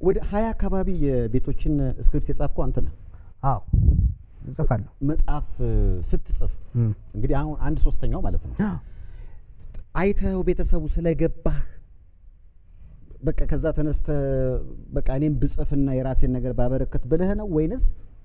ወደ ሀያ አካባቢ የቤቶችን ስክሪፕት የጻፍከው አንተ ነህ። አዎ እጽፋለሁ። መጽሐፍ እ፣ ስትጽፍ እንግዲህ አሁን አንድ ሶስተኛው ማለት ነው አይተው ቤተሰቡ ስለገባህ በቃ ከዛ ተነስተ በቃ እኔም ብጽፍና የራሴን ነገር ባበረከት ብለህ ነው ወይንስ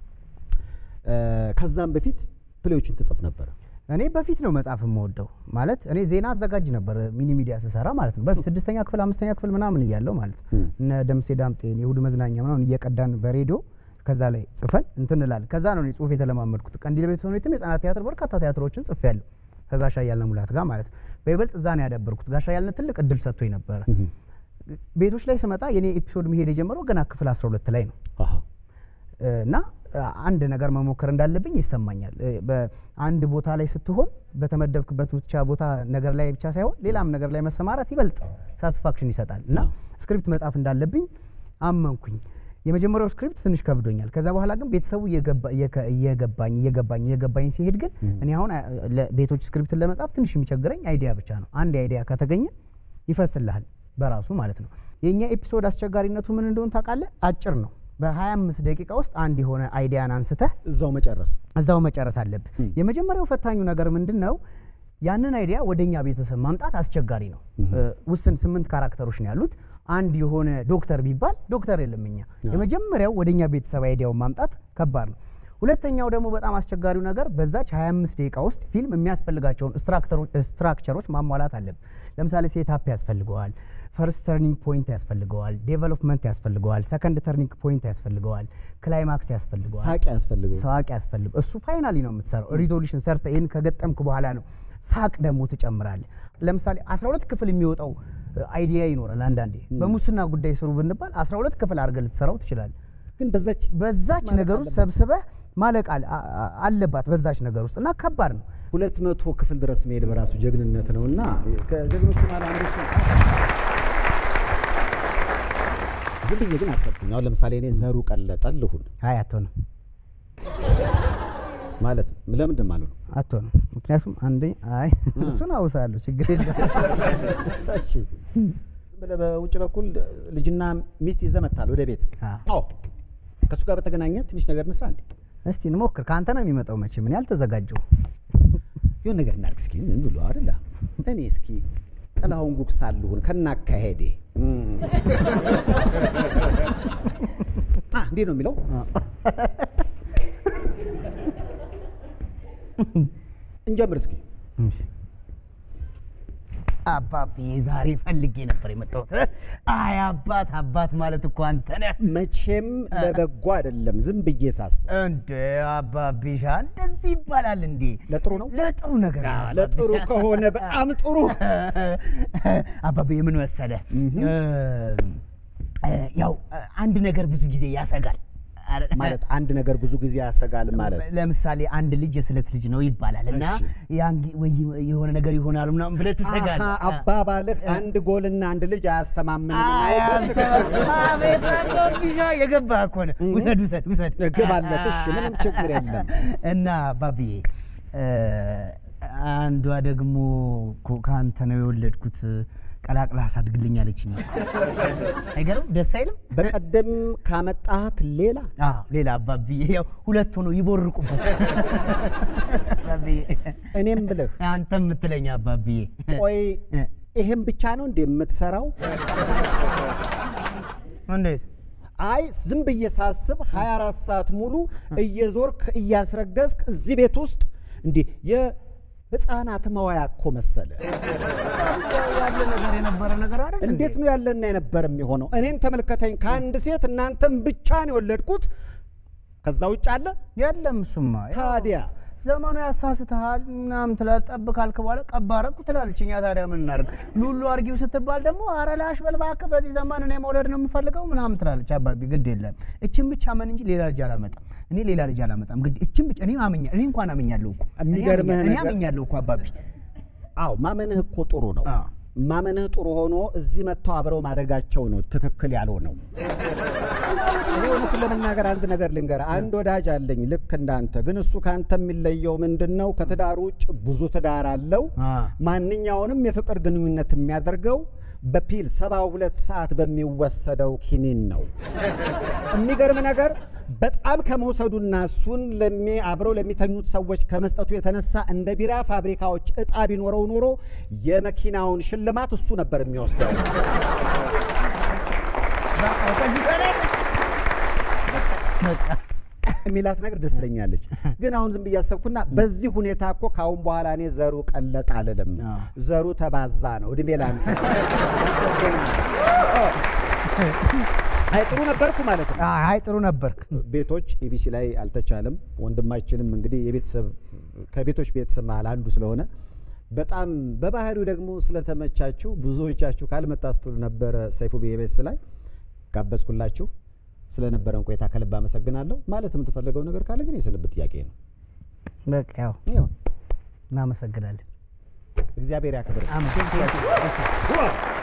እ፣ ከዛም በፊት ፕሌዎችን ትጽፍ ነበረ? እኔ በፊት ነው መጽሐፍ የምወደው ማለት እኔ ዜና አዘጋጅ ነበር ሚኒ ሚዲያ ስሰራ ማለት ነው። በፊት ስድስተኛ ክፍል አምስተኛ ክፍል ምናምን እያለው ማለት ነው። እነ ደምሴ ዳምጤን የእሁድ መዝናኛ ምናምን እየቀዳን በሬዲዮ ከዛ ላይ ጽፈን እንትን እንላለን። ከዛ ነው እኔ ጽሁፍ የተለማመድኩት። ቀንዲል ቤተ ሆኔትም የህጻናት ቲያትር በርካታ ቲያትሮችን ጽፌያለሁ ከጋሻ እያልነ ሙላት ጋር ማለት ነው። በይበልጥ እዛ ነው ያዳበርኩት። ጋሻ እያልነ ትልቅ እድል ሰጥቶኝ ነበረ። ቤቶች ላይ ስመጣ የኔ ኤፒሶድ መሄድ የጀመረው ገና ክፍል 12 ላይ ነው አሃ። እና አንድ ነገር መሞከር እንዳለብኝ ይሰማኛል። እ፣ በአንድ ቦታ ላይ ስትሆን በተመደብክበት ብቻ ቦታ ነገር ላይ ብቻ ሳይሆን ሌላም ነገር ላይ መሰማራት ይበልጥ ሳቲስፋክሽን ይሰጣል እና ስክሪፕት መጻፍ እንዳለብኝ አመንኩኝ። የመጀመሪያው ስክሪፕት ትንሽ ከብዶኛል። ከዛ በኋላ ግን ቤተሰቡ እየገባ- እየከ- እየገባኝ እየገባኝ እየገባኝ ሲሄድ ግን እኔ አሁን አ- ለቤቶች ስክሪፕትን ለመጻፍ ትንሽ የሚቸግረኝ አይዲያ ብቻ ነው። አንድ አይዲያ ከተገኘ ይፈስልሃል በራሱ ማለት ነው። የእኛ ኤፒሶድ አስቸጋሪነቱ ምን እንደሆን ታውቃለህ? አጭር ነው። በ25 ደቂቃ ውስጥ አንድ የሆነ አይዲያን አንስተህ እዛው መጨረስ እዛው መጨረስ አለብህ። የመጀመሪያው ፈታኙ ነገር ምንድን ነው? ያንን አይዲያ ወደኛ ቤተሰብ ማምጣት አስቸጋሪ ነው። እ፣ ውስን ስምንት ካራክተሮች ነው ያሉት። አንድ የሆነ ዶክተር ቢባል ዶክተር የለም እኛ። የመጀመሪያው ወደኛ ቤተሰብ አይዲያውን ማምጣት ከባድ ነው። ሁለተኛው ደግሞ በጣም አስቸጋሪው ነገር በዛች 25 ደቂቃ ውስጥ ፊልም የሚያስፈልጋቸውን ስትራክተሮች- ስትራክቸሮች ማሟላት አለብን። ለምሳሌ ሴታፕ ያስፈልገዋል፣ ፈርስት ተርኒንግ ፖይንት ያስፈልገዋል፣ ዴቨሎፕመንት ያስፈልገዋል፣ ሰከንድ ተርኒንግ ፖይንት ያስፈልገዋል፣ ክላይማክስ ያስፈልገዋል ሳቅ ያስፈልገው ሳቅ ያስፈልግ እሱ ፋይናሊ ነው የምትሰራው። ሪዞሉሽን ሰርተ ይህን ከገጠምክ በኋላ ነው ሳቅ ደግሞ ትጨምራለህ። ለምሳሌ 12 ክፍል የሚወጣው አይዲያ ይኖራል። አንዳንዴ በሙስና ጉዳይ ስሩ ብንባል 12 ክፍል አድርገህ ልትሰራው ትችላለህ። ግን በዛች በዛች ማለቅ ነገር ውስጥ አለባት። ሰብስበህ ማለቅ አለ- አ- አ- አለባት በዛች ነገር ውስጥ እና ከባድ ነው። ሁለት መቶ ክፍል ድረስ መሄድ በራሱ ጀግንነት ነው እና ከጀግኖቹ ማለት አንዱ እሱ ዝም ብዬ ግን አሰብኩኝ። አሁን ለምሳሌ እኔ ዘሩ ቀለጠ ልሁን አይ አትሆንም፣ ማለት ለምንድን ማለት ነው? አትሆንም። ምክንያቱም አንዴ አይ እሱን አውሳለሁ ችግር የለም። እሺ ዝም ብለህ በውጭ በኩል ልጅና ሚስት ይዘህ መጥተሃል ወደ ቤት። አ። አዎ ከእሱ ጋር በተገናኘ ትንሽ ነገር እንስራ እንዴ? እስቲ እንሞክር። ከአንተ ነው የሚመጣው መቼም እኔ አልተዘጋጀሁም። የሆነ ነገር እናድርግ እስኪ ዝም ብሎ አይደለ? እኔ እስኪ ጥላሁን ጉግሳ ልሁን ከናካሄዴ እም። አ እንዴት ነው የሚለው? እንጀምር እስኪ። አባቢ ዛሬ ፈልጌ ነበር የመጣሁት። አይ አባት አባት ማለት እኮ አንተ ነህ መቼም ለበጎ አይደለም ዝም ብዬ ሳስብ እንዴ አባቢሻ፣ እንደዚህ ይባላል እንዴ? ለጥሩ ነው። ለጥሩ ነገር ነው አባቢ። ለጥሩ ከሆነ በጣም ጥሩ። አባቢ የምን መሰለ ያው አንድ ነገር ብዙ ጊዜ ያሰጋል አረ- ማለት አንድ ነገር ብዙ ጊዜ ያሰጋል ማለት ለምሳሌ አንድ ልጅ የስለት ልጅ ነው ይባላል እና እሺ። ያን ጊ- ወይ የሆነ ነገር ይሆናል ምናምን ብለህ ትሰጋለህ። አሃ፣ አባባልህ አንድ ጎልና አንድ ልጅ አያስተማምንም። አቤት አባቢሻ የገባህ እኮ ነው። ውሰድ ውሰድ ውሰድ ግባለት። እሺ፣ ምንም ችግር የለም። እና ባብዬ እ፣ አንዷ ደግሞ እኮ ከአንተ ነው የወለድኩት ቀላቅላ አሳድግልኝ አለችኝ። አይገርም? ደስ አይልም? በቀደም ካመጣት ሌላ አዎ ሌላ አባብዬ ያው ሁለት ሆኖ ይቦርቁበት አባብዬ እኔም ብልህ አንተ የምትለኝ አባብዬ ቆይ ይሄን ብቻ ነው እንዴ የምትሰራው? እንዴት አይ ዝም ብዬ ሳስብ 24 ሰዓት ሙሉ እየዞርክ እያስረገዝክ እዚህ ቤት ውስጥ እንዲህ የህፃናት መዋያ እኮ መሰለ። ያለ ነገር የነበረ ነገር አይደል እንዴ? እንዴት ነው ያለና የነበር የሚሆነው? እኔን ተመልከተኝ፣ ከአንድ ሴት እናንተም ብቻ ነው የወለድኩት። ከዛ ውጭ አለ የለም እሱማ ያው ታዲያ ዘመኑ ያሳስትሃል ምናምን ትላለህ። ጠብ ካልክ በኋላ ቀባረኩ ትላለች። እኛ ታዲያ ምን እናድርግ? ሉሉ አርጊው ስትባል ደግሞ ኧረ ላሽ በል እባክህ በዚህ ዘመን እኔ መውለድ ነው የምፈልገው ምናምን ትላለች። አባቢ ግድ የለም እችን ብቻ መን እንጂ ሌላ ልጅ አላመጣም። እኔ ሌላ ልጅ አላመጣም። ግድ እችን ብቻ እኔ አመኛ እኔ እንኳን አመኛለሁ እኮ እኔ የሚገርምህ አመኛ- እኔ ነገር- አመኛለሁ እኮ አባቢ አዎ ማመንህ እኮ ጥሩ ነው። አዎ። ማመንህ ጥሩ ሆኖ እዚህ መጥተው አብረው ማደጋቸው ነው ትክክል ያልሆነው። እኔ እውነቱን ለመናገር አንድ ነገር ልንገር። አንድ ወዳጅ አለኝ ልክ እንዳንተ፣ ግን እሱ ከአንተ የሚለየው ምንድን ነው? ከትዳር ውጭ ብዙ ትዳር አለው። አ። ማንኛውንም የፍቅር ግንኙነት የሚያደርገው በፒል ሰባ ሁለት ሰዓት በሚወሰደው ኪኒን ነው። የሚገርም ነገር በጣም ከመውሰዱና እሱን ለሚ አብረው ለሚተኙት ሰዎች ከመስጠቱ የተነሳ እንደ ቢራ ፋብሪካዎች እጣ ቢኖረው ኖሮ የመኪናውን ሽልማት እሱ ነበር የሚወስደው። የሚላት ነገር ደስ ትለኛለች። ግን አሁን ዝም ብዬ አሰብኩና በዚህ ሁኔታ እኮ ከአሁን በኋላ እኔ ዘሩ ቀለጥ አልልም፣ ዘሩ ተባዛ ነው። እድሜ ላንተ። አይ ጥሩ ነበርኩ ማለት ነው። አይ ጥሩ ነበርክ። ቤቶች ኢቢሲ ላይ አልተቻለም። ወንድማችንም እንግዲህ የቤተሰብ ከቤቶች ቤተሰብ መሀል አንዱ ስለሆነ በጣም በባህሪው ደግሞ ስለተመቻችሁ ብዙዎቻችሁ ካልመጣ ስትሉ ነበረ ሰይፉ ቤቤስ ላይ ጋበዝኩላችሁ። ስለነበረን ቆይታ ከልብ አመሰግናለሁ። ማለት የምትፈልገው ነገር ካለ ግን የስንብት ጥያቄ ነው። በቃ ያው ያው እናመሰግናለን። እግዚአብሔር ያክብር። አሜን።